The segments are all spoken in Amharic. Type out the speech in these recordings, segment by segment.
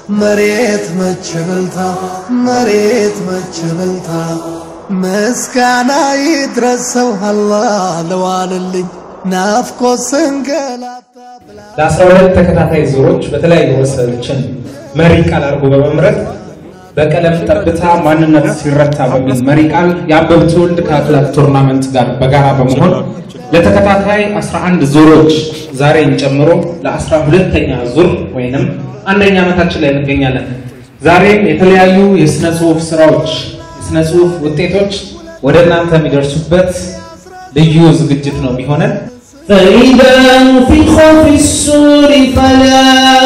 መሬት መች በልታ መሬት መች በልታ ምስጋና ይድረሰው አላህ ለዋልልኝ ናፍቆት ስንገላታ ለአስራ ሁለት ተከታታይ ዙሮች በተለያዩ ርዕሶችን መሪ ቃል አድርጎ በመምረጥ በቀለም ጠብታ ማንነት ሲረታ በሚል መሪ ቃል የአበብ ትውልድ ከአክላክ ቱርናመንት ጋር በጋራ በመሆን ለተከታታይ 11 ዙሮች ዛሬን ጨምሮ ለ12ተኛ ዙር ወይንም አንደኛ ዓመታችን ላይ እንገኛለን። ዛሬም የተለያዩ የሥነ ጽሑፍ ስራዎች፣ የሥነ ጽሑፍ ውጤቶች ወደ እናንተ የሚደርሱበት ልዩ ዝግጅት ነው የሚሆነን። فإذا نفخ في السور فلا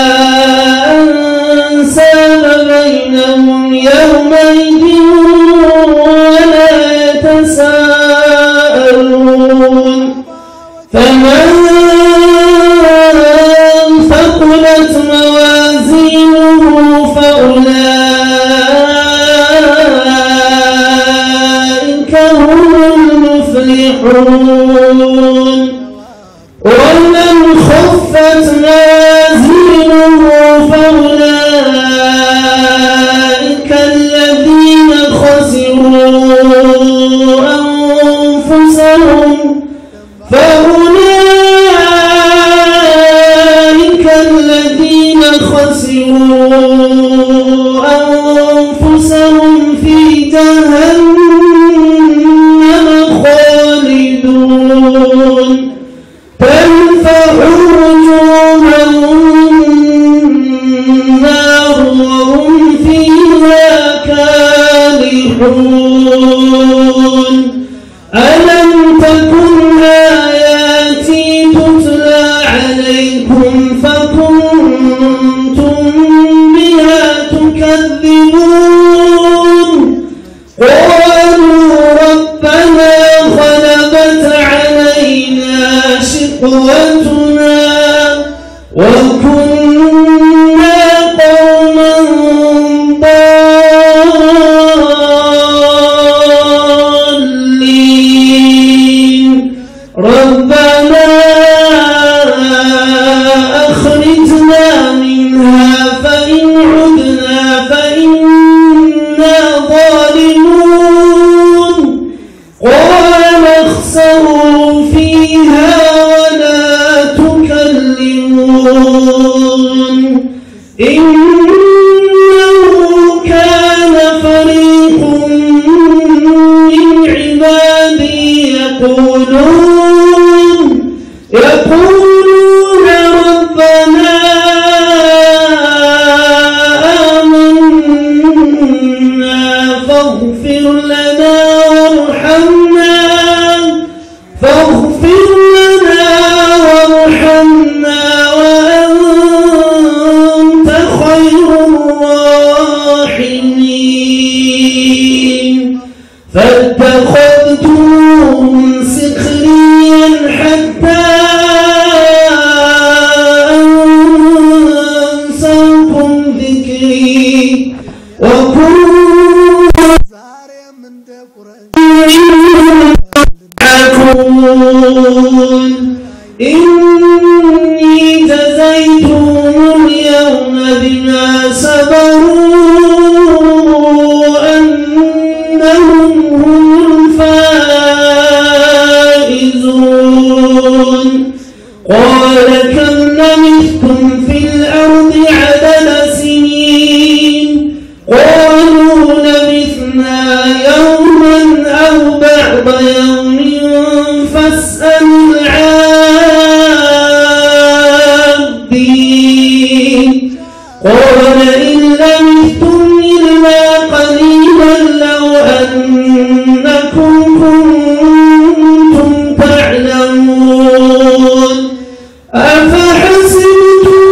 أنساب بينهم يومئذ ولا يتساءلون فمن ثقلت موازينه فأولئك هم المفلحون ومن خفت موازينه فأولئك الذين خسروا أنفسهم فأولئك الذين خسروا أنفسهم في جهنم خالدون تنفع وجوههم النار وهم فيها كالحون ألم تكن آياتي تتلى عليكم فكنتم بها تكذبون قالوا ربنا غلبت علينا شقوتنا وكنا قوما ضالين ربنا أخرجنا منها فإن عدنا فإنا ظالمون قال اخسروا فيها ولا تكلمون إنه كان فريق من عبادي يقولون يقولون ربنا آمنا فاغفر لنا وارحمنا فاغفر لنا وارحمنا وأنت خير الراحمين فاتخذتم سخريا حتى أنساكم ذكري وكنتم ዛሬም እንደ ቁረሽ يضحكون إني جزيتهم اليوم بما صبروا أنهم هم الفائزون قال كم لبثتم في الأرض عدد سنين قالوا لبثنا يوما أو بعض يوم فاسأل العادين قال إن لبثتم إلا قليلا لو أنكم كنتم تعلمون أفحسبتم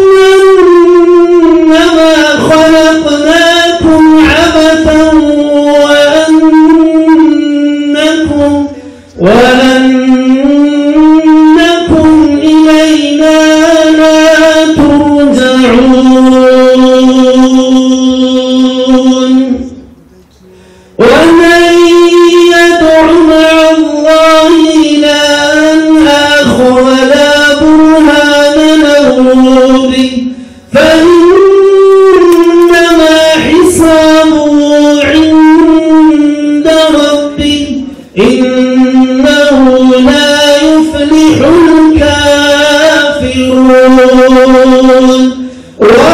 أنما خلقناكم عبثا وأنكم وأنكم إلينا لا ترجعون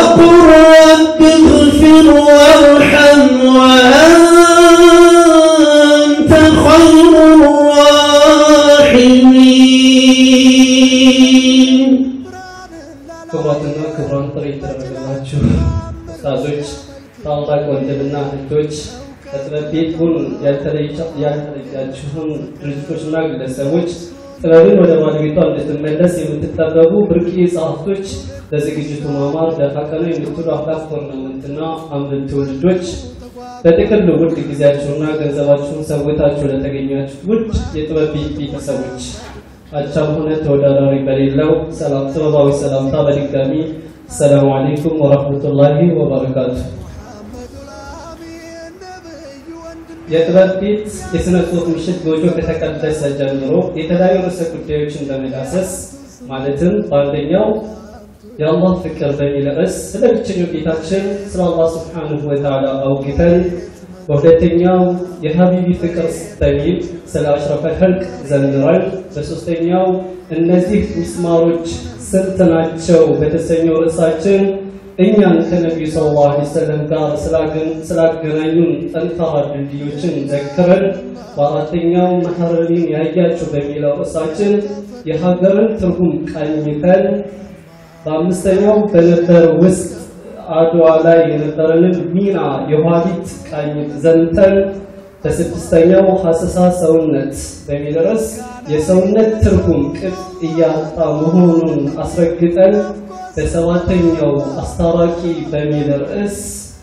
وقل رب اغفر وارحم وأنت خير الراحمين ክቡራትና ክቡራን ጥሪ የተደረገላችሁ ኡስታዞች፣ ታላላቅ ወንድምና እህቶች፣ ከጥበብ ቤት ሁን ያልተለያችሁን ድርጅቶችና ግለሰቦች ጥበብን ወደ ባለቤቷ እንድትመለስ የምትጠበቡ ብርቅዬ ጸሐፍቶች፣ ለዝግጅቱ ማማር ደፋ ቀና የምትሉ አፍላፍ ቶርናመንትና አምብል ትውልዶች በጥቅሉ ውድ ጊዜያችሁና ገንዘባችሁን ሰውታችሁ ለተገኛችሁት ውድ የጥበብ ቤት ቤተሰቦች አቻም ሆነ ተወዳዳሪ በሌለው ሰላም ጥበባዊ ሰላምታ በድጋሚ ሰላሙ አለይኩም ወረህመቱላሂ ወበረካቱ። የጥበብ ቤት የሥነ ጽሑፍ ምሽት ጎጆ ከተቀደሰ ጀምሮ የተለያዩ ርዕሰ ጉዳዮችን በመዳሰስ ማለትም በአንደኛው የአላህ ፍቅር በሚል ርዕስ ስለ ብቸኛው ጌታችን ስለ አላህ ስብሓንሁ ወተዓላ አውግተን በሁለተኛው የሀቢቢ ፍቅር በሚል ስለ አሽረፈ ኸልቅ ዘምረን በሶስተኛው እነዚህ ሚስማሮች ስንት ናቸው በተሰኘው ርዕሳችን እኛን ከነቢዩ ሰለላሁ ዐለይሂ ወሰለም ጋር ስላገናኙን ጠንካራ ድልድዮችን ዘክረን በአራተኛው መሐረሪን ያያችሁ በሚለው ርዕሳችን የሀገርን ትርጉም ቃኝተን በአምስተኛው በነበር ውስጥ አድዋ ላይ የነበረንን ሚና የኋሊት ቃኝት ዘንተን በስድስተኛው ሀሰሳ ሰውነት በሚል ርዕስ የሰውነት ትርጉም ቅጥ እያጣ መሆኑን አስረግጠን በሰባተኛው አስታራቂ በሚል ርዕስ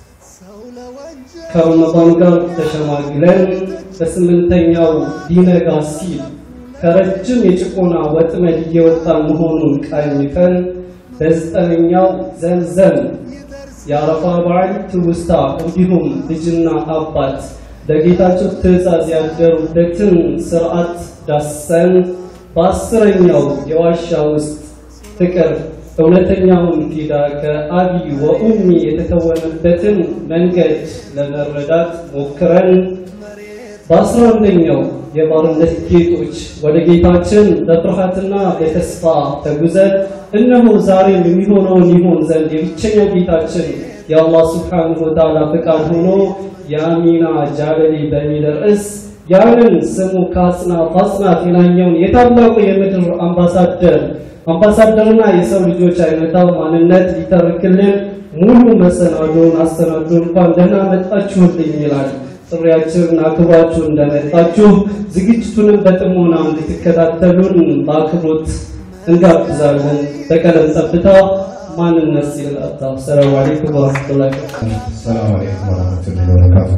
ከረመዳን ጋር ተሸማግለን በስምንተኛው ሊነጋ ሲል ከረጅም የጭቆና ወጥመድ እየወጣ መሆኑን ቃኝተን በዘጠነኛው ዘምዘም የአረፋ በዓል ትውስታ እንዲሁም ልጅና አባት ለጌታቸው ትእዛዝ ያደሩበትን ስርዓት ዳሰን በአስረኛው የዋሻ ውስጥ ፍቅር እውነተኛውን ፊዳ ከአቢ ወኡሚ የተተወነበትን መንገድ ለመረዳት ሞክረን በአስራ አንደኛው የባርነት ጌጦች ወደ ጌታችን በፍርሃትና በተስፋ ተጉዘን እነሆ ዛሬም የሚሆነውን ይሆን ዘንድ የብቸኛው ጌታችን የአላህ ስብሓንሁ ወተዓላ ፍቃድ ሆኖ የአሚና ጃለሊ በሚል ርዕስ ያንን ስሙ ከአጽናፍ አጽናፍ የናኘውን የታላቁ የምድር አምባሳደር አምባሳደርና የሰው ልጆች አይነታው ማንነት ሊተርክልን ሙሉ መሰናዶን አሰናዶ እንኳን ደህና መጣችሁልኝ ይላል። ጥሪያችንን አክብራችሁ እንደመጣችሁ ዝግጅቱንም በጥሞና እንድትከታተሉን በአክብሮት እንጋብዛለን። በቀለም ጠብታ ማንነት ሲል አታ ሰላሙ አለይኩም ወረሕመቱላሂ ሰላም አለይኩም ወረህመቱላሂ ወበረካቱ።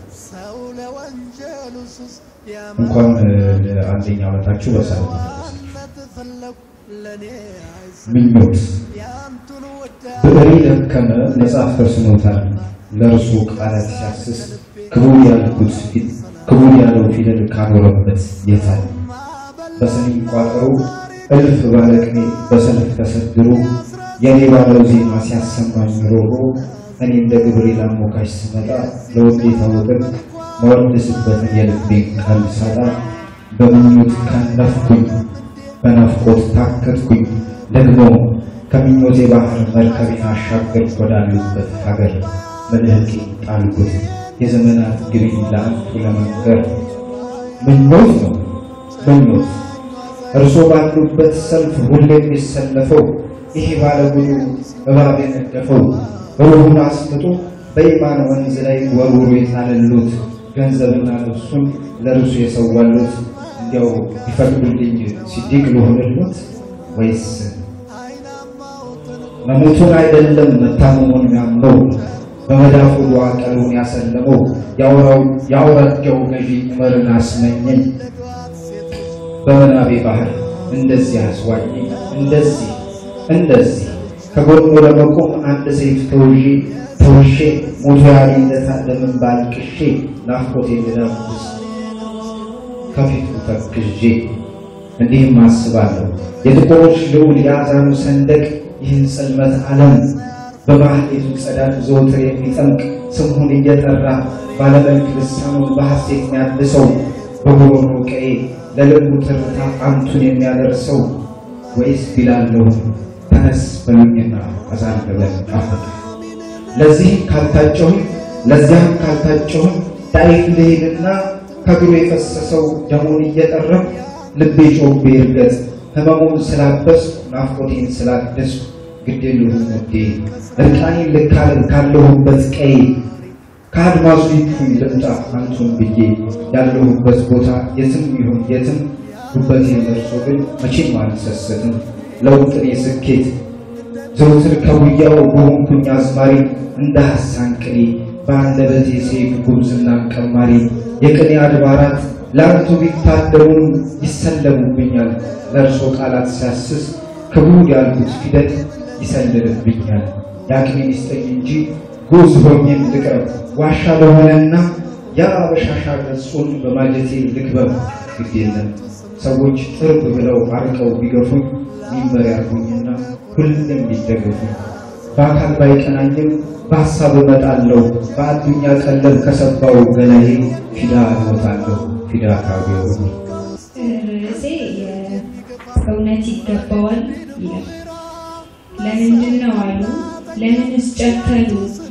እንኳን ለአንደኛ ዓመታችሁ በሰላም ምኞት ብዕሬ ደከመ መጽሐፍ ተስኖታል ለእርሱ ቃላት ሲያስስ ክቡር ያልኩት ክቡር ያለው ፊደል ካኖረበት የታል በሰኔ ቋጠሮ እልፍ ባለቅኔ በሰልፍ ተሰድሮ የኔ ባለው ዜማ ሲያሰማኝ ሮሮ እኔ እንደ ግብሬ ላሞካሽ ስመጣ ለውዴታ ወገን መወድስበትን የልቤን ቃል ሳጣ በምኞት ከነፍኩኝ በናፍቆት ታከትኩኝ ደግሞ ከምኞቴ ባህር መርከቤን አሻገርኩ ወዳሉበት ሀገር መልህቄ ጣልኩት የዘመናት ግቢኝ ለአንቱ ለመንገር ምኞት ነው ምኞት እርሶ ባሉበት ሰልፍ ሁሌ የሚሰለፈው ይሄ ባለጉዱ እባብ የነደፈው ሩሁን አስምጦ በኢማን ወንዝ ላይ ወርውሮ የጣለሉት ገንዘብና ልብሱን ለእርሱ የሰዋሉት እንዲያው ቢፈቅዱልኝ ሲዲቅ ልሆንሎት ወይስ መሞቱን አይደለም መታመሙን የሚያምነው በመዳፉ ዱዓ ቀልቡን ያሰለመው የአውራጃው ገዢ ዑመርን አስመኘኝ በመናቤ ባህር እንደዚህ አስዋኝ እንደዚህ እንደዚህ ከጎኑ ለመቆም አንድ ሰይፍ ተውዤ ተውሼ ሞቶ ያሌለታ ለምን ባልቅሼ ናፍቆቴ ልዳብስ ከፊቱ ተክዤ እንዲህም አስባለሁ የጥቁሮች ልዑል የአዛኑ ሰንደቅ ይህን ጽልመት ዓለም በማህሌቱ ጸዳል ዘወትር የሚጠምቅ ስሙን እየጠራ ባለመልክ ልሳኑን በሐሴት የሚያድሰው በጉሮሮ ቀዬ ለልቡ ትርታ አንቱን የሚያደርሰው ወይስ ቢላለሁ ተነስ በሉኝና አዛን ብለን ናፈቅ ለዚህም ካልታጨሁኝ ለዚያም ካልታጨሁኝ ዳይፍ ልሄድና ከእግሩ የፈሰሰው ደሙን እየጠረም ልቤ ጮቤ እርገጥ ህመሙን ስላበስ ናፍቆቴን ስላደስ ግድ የለሁም ውዴ እርቃኔን ልካል ካለሁበት ቀይ ከአድማሱ ይክፉኝ ልምጣ አንቱን ብዬ ያለሁበት ቦታ የትም ይሁን የትም ጉበቴን ደርሶ ግን መቼም አልሰስትም ለውጥኔ ስኬት ዘውትር ከጉያው በሆንኩኝ አዝማሪ እንደ ሐሳን ቅኔ በአንደበቴ ሴፍ ጉብዝናን ቀማሪ የቅኔ አድባራት ለአንቱ ቢታደሙም ይሰለሙብኛል ለእርሶ ቃላት ሲያስስ ክቡድ ያልኩት ፊደል ይሰልልብኛል የአቅሜን ይስጠኝ እንጂ ጉዝ ሆኜም ልቅረብ ዋሻ ለሆነና ያ በሻሻ ገጹን በማጀቴ ልክበብ ግድ የለም ሰዎች ጥርብ ብለው አርቀው ቢገፉኝ ሚንበር ያርጉኝና ሁሌም ቢደገፉኝ በአካል ባይቀናኝም በሀሳብ እመጣለሁ በአዱኛ ቀለብ ከሰባው ገላዬ ፊዳ እሞታለሁ ፊዳ ካገሩ ርዕሴ እውነት ይገባዋል ይላል። ለምንድን ነው አሉ? ለምንስ ጨከኑ?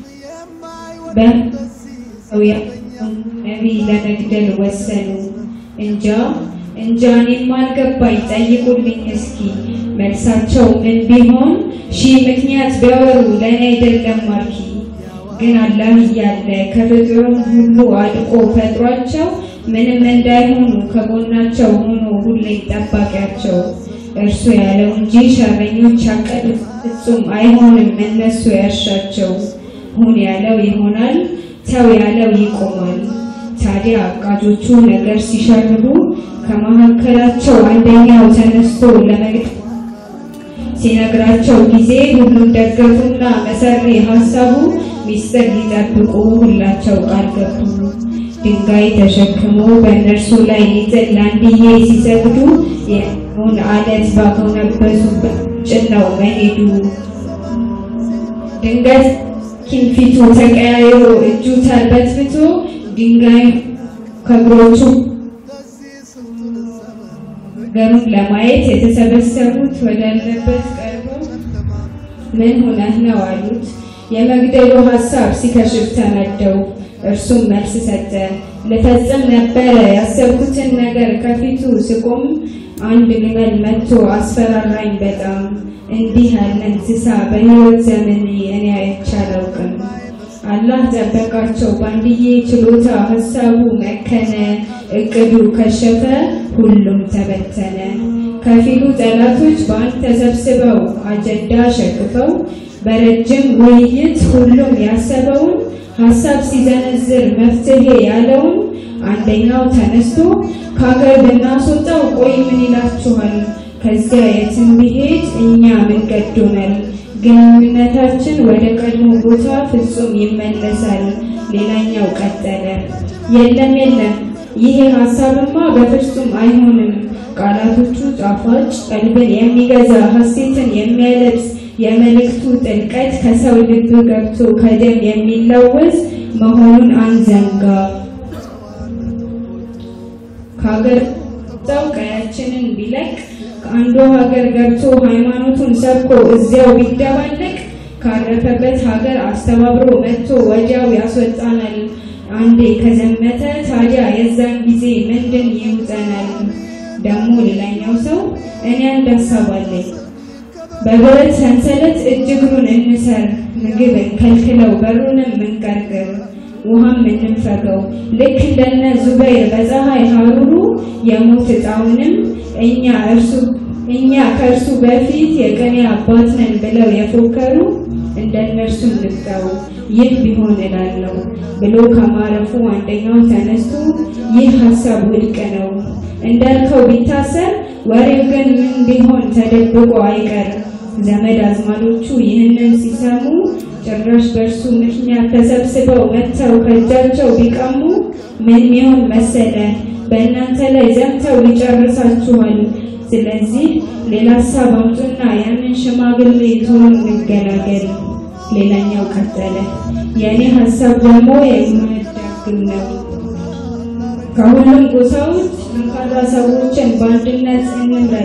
በሰውያውን ነቢይ ለመግደል ወሰኑ? እንጃ እንጃ እኔም አልገባኝ። ጠይቁልኝ እስኪ መልሳቸው ምን ቢሆን ሺህ ምክንያት ቢያወሩ ለእኔ አይደለም ማርኪ። ግን አላህ እያለ ከፍጡሩም ሁሉ አድቆ ፈጥሯቸው ምንም እንዳይሆኑ ከጎናቸው ሆኖ ሁሌም ጠባቂያቸው እርሱ ያለው እንጂ ሸረኞች ያቀዱት ፍጹም አይሆንም እነሱ ያሻቸው። ሁን ያለው ይሆናል፣ ተው ያለው ይቆማል። ታዲያ አቃጆቹ ነገር ሲሸርቡ ከመካከላቸው አንደኛው ተነስቶ ለመግደል ሲነግራቸው ጊዜ ሁሉም ደገፉና መሰሪ ሀሳቡ ሚስጥር ሊጠብቁ ሁላቸው ቃል ገቡ። ድንጋይ ተሸክሞ በእነርሱ ላይ ሊጥል ለአንድዬ ሲሰግዱ የሆን አለት ባጎነበሱበት ጭነው መሄዱ ድንገት ኪንፊቱ ተቀያይሮ እጁ ተርበትብቶ ድንጋይ ከእግሮቹ ገሩን ለማየት የተሰበሰቡት ወዳለበት ቀርበው ምን ሆነህ ነው አሉት። የመግደሉ ሀሳብ ሲከሽፍ ተነደው እርሱም መልስ ሰጠ። ልፈጽም ነበረ ያሰብኩትን ነገር ከፊቱ ስቆም አንድ ግመል መጥቶ አስፈራራኝ በጣም። እንዲህ ያለ እንስሳ በሕይወት ዘመኔ እኔ አይቼ አላውቅም። አላህ ጠበቃቸው በአንድዬ ችሎታ ሀሳቡ መከነ፣ እቅዱ ከሸፈ፣ ሁሉም ተበተነ። ከፊሉ ጠላቶች በአንድ ተሰብስበው አጀንዳ ሸክፈው በረጅም ውይይት ሁሉም ያሰበውን ሀሳብ ሲዘነዝር መፍትሄ ያለውን አንደኛው ተነስቶ ከሀገር ብናስወጣው ቆይ ምን ይላችኋል? ከዚያ የትም ቢሄድ እኛ ምን ገዶናል? ግንኙነታችን ወደ ቀድሞ ቦታ ፍጹም ይመለሳል። ሌላኛው ቀጠለ፣ የለም የለም፣ ይሄ ሀሳብማ በፍጹም አይሆንም። ቃላቶቹ ጣፋጭ፣ ቀልብን የሚገዛ ሀሴትን የሚያለብስ የመልእክቱ ጥልቀት ከሰው ልብ ገብቶ ከደም የሚለወስ መሆኑን አንዘንጋ። ከሀገር ወጣው ቀያችንን ቢለቅ ከአንዱ ሀገር ገብቶ ሃይማኖቱን ሰብኮ እዚያው ቢደባለቅ ካረፈበት ሀገር አስተባብሮ መጥቶ ወዲያው ያስወጣናል። አንዴ ከዘመተ ታዲያ የዛን ጊዜ ምንድን ይውጠናል? ደግሞ ሌላኛው ሰው እኔ አንድ ሀሳብ አለኝ። በብረት ሰንሰለት እጅ እግሩን እንሰር፣ ምግብ እንከልክለው፣ በሩንም እንቀርቅር፣ ውሃም እንንፈገው። ልክ እንደነ ዙበይር በፀሐይ ሀሩሩ የሞት ዕጣውንም እኛ እርሱ እኛ ከእርሱ በፊት የቅኔ አባት ነን ብለው የፎከሩ እንደነርሱ እንግጠው። ይህ ቢሆን እላለሁ ብሎ ከማረፉ አንደኛው ተነስቶ ይህ ሀሳብ ውድቅ ነው እንዳልከው ቢታሰር ወሬው ግን ምን ቢሆን ተደብቆ አይቀር። ዘመድ አዝማዶቹ ይህንን ሲሰሙ ጭራሽ በእርሱ ምክንያት ተሰብስበው መጥተው ከእጃቸው ቢቀሙ ምን ይሆን መሰለ በእናንተ ላይ ዘምተው ይጨርሳችኋል። ስለዚህ ሌላ ሀሳብ አምጡና ያንን ሽማግሌ ቶሎ እንገላገል። ሌላኛው ቀጠለ፣ የእኔ ሀሳብ ደግሞ የማያዳግም ነው። ከሁሉም ጎሳዎች ጠንካራ ሰዎችን በአንድነት እንምረጥ።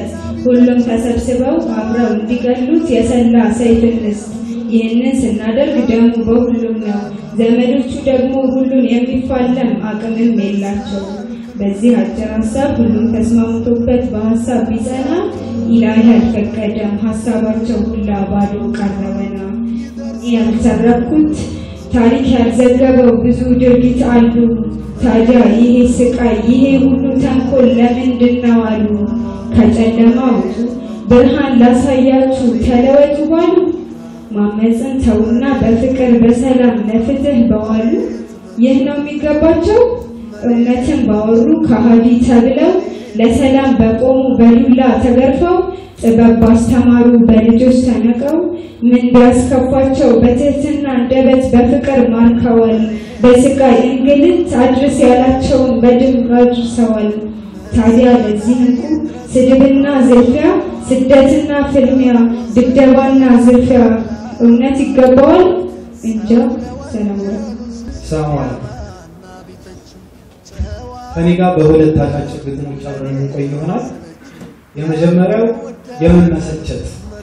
ሁሉም ተሰብስበው አብረው እንዲገሉት የሰላ ሰይፍ እንስጥ። ይህንን ስናደርግ ደሙ በሁሉም ነው። ዘመዶቹ ደግሞ ሁሉን የሚፋለም አቅምም የላቸው። በዚህ አጭር ሀሳብ ሁሉም ተስማምቶበት በሀሳብ ቢጸና ኢላሂ አልፈቀደም፣ ሀሳባቸው ሁላ ባዶ ቀረበና ያልሰረኩት ታሪክ ያልዘገበው ብዙ ድርጊት አሉ። ታዲያ ይሄ ስቃይ ይሄ ሁሉ ተንኮል ለምንድን ነው አሉ። ከጨለማ ውጡ ብርሃን ላሳያችሁ ተለወጡ ባሉ ማመፅን ተውና በፍቅር በሰላም ለፍትህ በዋሉ ይህ ነው የሚገባቸው እውነትን ባወሩ ከሃዲ ተብለው ለሰላም በቆሙ በዱላ ተገርፈው ጥበብ ባስተማሩ በልጆች ተነቀው ምን ቢያስከፋቸው በትህትና አንደበት በፍቅር ማርከዋል። በስቃይ እንግልት አድርስ ያላቸውን በድምፅ አድርሰዋል። ታዲያ ለዚህ እንቁ ስድብና ዝልፊያ፣ ስደትና ፍልሚያ፣ ድብደባና ዝርፊያ እውነት ይገባዋል? እንጃ። ሰላም ሰላም አለይኩም። ከኔ ጋር በሁለት አጫጭር ግጥሞች አብረን የምንቆይ ይሆናል። የመጀመሪያው የመመሰቸት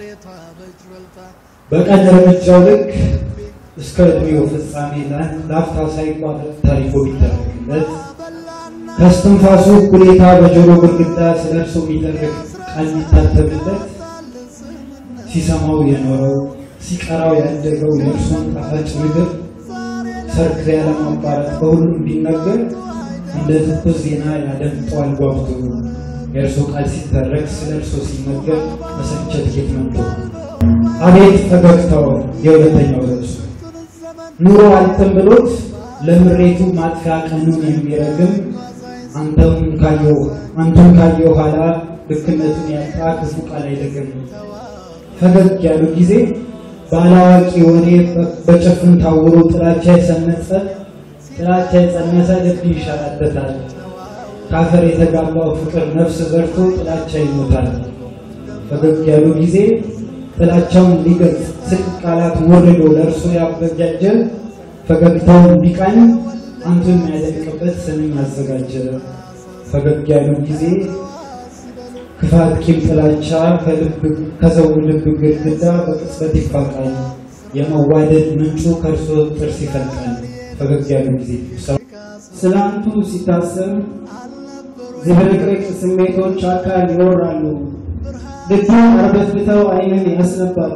በቀን እርምጃው ልክ እስከ እድሜው ፍጻሜ ለአፍታ ሳይቋረጥ ታሪኮ ቢደረግለት ከስትንፋሱ እኩሌታ በጆሮ ግድግዳ ስለ እርሱ የሚደረግ ቃል የሚታተምለት ሲሰማው የኖረው ሲቀራው ያደገው የእርሱን ጣፋጭ ምግብ ሰርክ ያለማቋረጥ በሁሉም ቢነገር እንደ ትኩስ ዜና ያደምጠዋል ጓጉቶ የእርሱ ቃል ሲተረክ ስለ እርሱ ሲነገር መሰልቸት ጌት መጥቶ አቤት ፈገግታው የሁለተኛው ርዕሱ ኑሮ አልጥም ብሎት ለምሬቱ ማጥፊያ ቀኑን የሚረግም አንተም ካየው አንተም ካየው ኋላ ልክነቱን ያጣ ክፉ ቃል አይደግም ፈገግ ያሉ ጊዜ ባላዋቂ ወሬ በጭፍን ታውሮ ጥላቻ የሰነጸ ጥላቻ የጸነሰ ልብ ይሸራተታል። ካፈር የተጋባው ፍቅር ነፍስ ዘርቶ ጥላቻ ይሞታል። ፈገግ ያሉ ጊዜ ጥላቻውን ሊገልጽ ስቅ ቃላት ወርዶ ለእርሱ ያበጃጀ ፈገግታውን ቢቃኝ አንቱ የሚያደንቅበት ስንኝ አዘጋጀ። ፈገግ ያሉ ጊዜ ክፋት፣ ቂም፣ ጥላቻ ከሰው ልብ ግድግዳ በቅጽበት ይፋቃል። የመዋደድ ምንጩ ከእርሶ ጥርስ ይፈልቃል። ፈገግ ያሉ ጊዜ ስላንቱ ሲታሰብ ዝብርቅርቅ ስሜቶች አካል ይወራሉ። ልብን አርበትብተው ዓይንን ያስነባሉ።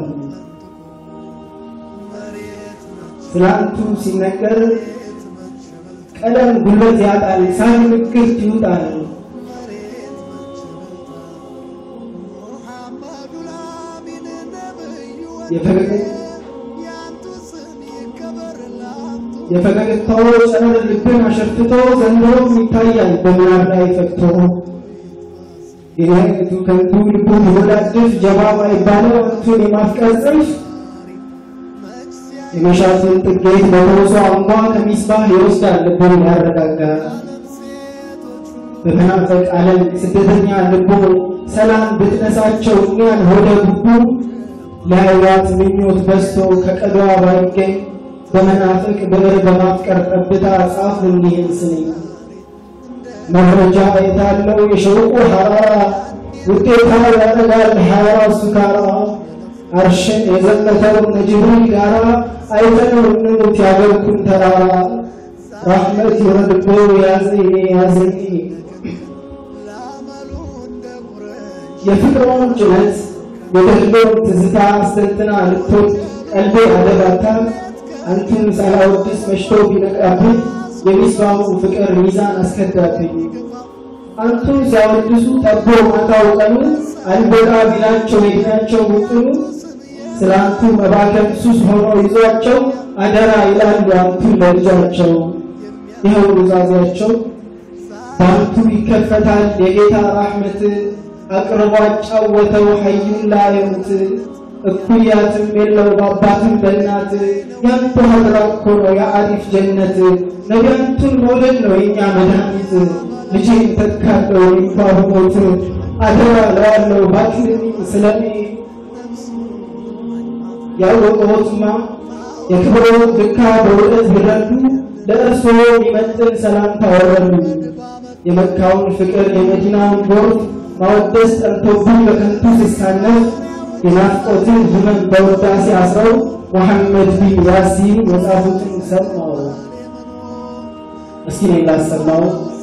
ስላንቱ ሲነገር ቀለም ጉልበት ያጣል፣ ሳን ምክርት ይውጣል። የፈገግታው ጨረር ልብን አሸፍቶ ዘንድሮም ይታያል በምናብ ላይ ፈክቶ የቱ ከንቱ ልቡ ቢወላድፍ ጀባ ባይባለው አንቱን የማፍቀር ጽንፍ የመሻቱን ጥጌት በሮሶ አንጓ ከሚስባህ ይወስዳል ልቡን ያረጋጋ በመናፈቅ ዓለም ስደተኛ ልቦ ሰላም ብትነሳቸው እኛን ሆደ ጉቡ ለህይወት ምኞት በዝቶ ከቀዷ ባይገኝ በመናፍቅ ብዕር በማፍቀር ጠብታ ጻፍ እንዲህን ስንኝ መረጃ የታለው የሸውቁ ሐራራ ውጤታ ያደርጋል ሐራ ሱካራ አርሽን የዘመተው ነጅብሪል ጋራ አይተነው እንሙት ያገርኩን ተራራ ራሕመት የወርዶ ያዘኝ ያዘኝ የፍቅሯን ጭነት የደሎን ትዝታ አስተንትና ልትወድ ቀልቤ አደባታ አንቱን ሳላወድስ መሽቶ ቢነቃብኝ የሚስማሙ ፍቅር ሚዛን አስከዳብኝ አንቱን ሲያወድሱ ጠቦ ማታው ቀኑ አልበቃ ቢላቸው የድናቸው ውጥኑ ስለ አንቱ መባከን ሱስ ሆኖ ይዟቸው አደራ ይላሉ አንቱን ለልጃቸው ይኸው ኑዛዜያቸው በአንቱ ይከፈታል የጌታ ራሕመት አቅርቦ አጫወተው ሐዩን ላየሙት እኩያትም የለው በአባትም በእናት ያንተ ሀድራ እኮ ነው የአሪፍ ጀነት ነቢያንቱን መውደድ ነው የእኛ መድኃኒት ልጄን ተካለው እንኳ ብሞት አደራ ለዋለው ባትልኝ ስለኔ ያወቀዎትማ የክብሮ ድካ በውለት ቢረዱ ለእርስዎ የሚመጥን ሰላምታ ወረዱ የመካውን ፍቅር የመዲናውን ጎርፍ ማወደስ ጠርቶብኝ በከንቱ ስሳነፍ የናፍቆትን ህመም በውዳሴ አስረው ሙሐመድ ቢን ያሲን የጻፉትን ሰማው። እስኪ እኔ ላሰማው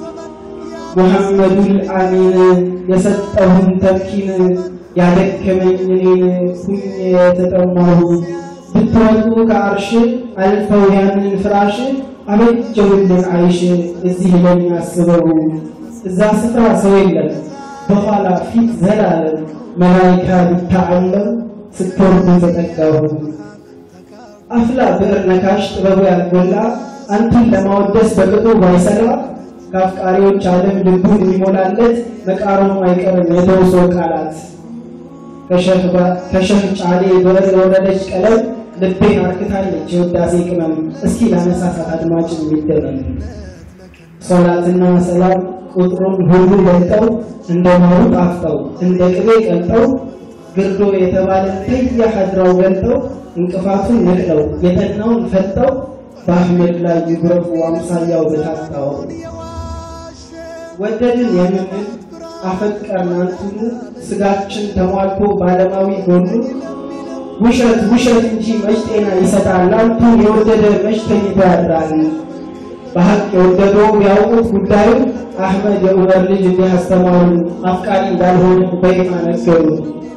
ሙሐመዱል አሚን የሰጠሁን ተምኪን ያደከመኝ እኔን ሁኜ የተጠማሁ ብትወጡ ከአርሽ አልፈው ያንን ፍራሽ አበጀውልን አይሽ እዚህ ለሚያስበው እዛ ስፍራ ሰው የለም በኋላ ፊት ዘላለም መላይካ ቢታዓለም ስትወርዱ ተጠጋሁ አፍላ ብዕር ነካሽ ጥበቡ ያልጎላ አንተን ለማወደስ በቅጡ ባይሰራ ከአፍቃሪዎች ዓለም ልቡን የሚሞላለት መቃረሙ አይቀርም የተውሶ ቃላት ከሸህ ጫሌ ብዕር የወረደች ቀለም ልቤን አርክታለች የውዳሴ ቅመም እስኪ ለአነሳሳት አድማጭ የሚደመም ሶላትና ሰላም ቁጥሩን ሁሉ ገልጠው እንደ ማሩ ጣፍጠው እንደ ቅቤ ቀልጠው ግርዶ የተባለ ተያ ሀድራው ገልጠው እንቅፋቱን ነቅለው የጠናውን ፈጠው በአህመድ ላይ ይጉረፉ አምሳያው በታጣው ወደድን የምንል አፈቀርን አንቱን ስጋችን ተሟልቶ ባለማዊ ጎኑ ውሸት ውሸት እንጂ መች ጤና ይሰጣል አንቱን የወደደ መች ተኝቶ ያድራል በሀቅ የወደደው ቢያውቁት ጉዳዩ አህመድ የዑመር ልጅ እንዲህ አስተማሩ አፍቃሪ እንዳልሆነ በይማ ነገሩ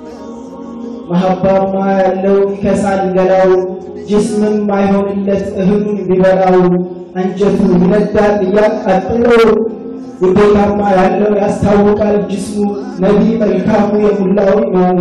መሀባማ ያለው ይከሳል ገላው ጅስምም አይሆንለት እህሉን ቢበላው አንጀቱ ይነዳል እያቃጥለው ውዴታማ ያለው ያስታውቃል ጅስሙ ነቢ መልካሙ የሙላው ኢማሙ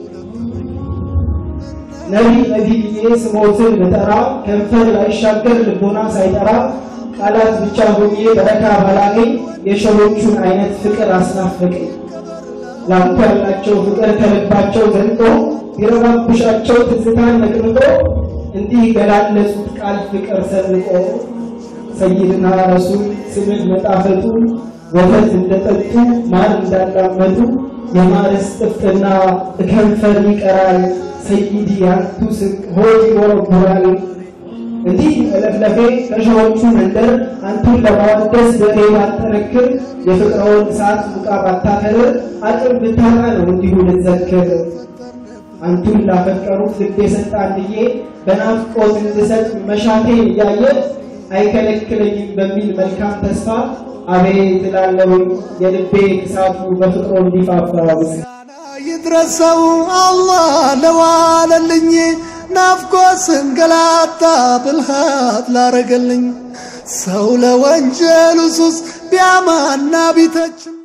ነቢ ነቢ ብዬ ስሞትን ብጠራ ከንፈር ላይሻገር ልቦና ሳይጠራ ቃላት ብቻ ሆኜ በረካ ባላገኝ የሸዎቹን አይነት ፍቅር አስናፈቀኝ ላንተ ያላቸው ፍቅር ከልባቸው ዘንጦ ቢረባብሻቸው ትዝታን ነቅንቆ እንዲህ ገላለጹት ቃል ፍቅር ሰንቆ ሰይድና ረሱል ስምን መጣፈጡ ወተት እንደጠጡ ማር እንዳላመጡ የማርስ ጥፍጥና እከንፈር ይቀራል ሰይዲ ያንቱ ስቅ ሆድ ይወረጉራል እንዲህ መለፍለፌ ከሸዎቹ መንደር አንቱን ለማወደስ በሬ ባጠነክር የፍቅረውን እሳት ሙቃ ባታከር አቅም ብታጣ ነው እንዲሁ ልዘክር አንቱን ላፈቀሩት ልብ የሰጠ አንድዬ በናፍቆት እንድሰጥ መሻቴን እያየ አይከለክለኝም በሚል መልካም ተስፋ አቤት እላለሁኝ የልቤ ክሳቱ በፍቅሮ እንዲፋፋ ይድረሰው አላህ ለዋለልኝ ናፍቆ ስንገላታ ብልሃት ላረገልኝ ሰው ለወንጀሉ ሱስ ቢያማና ቢተችም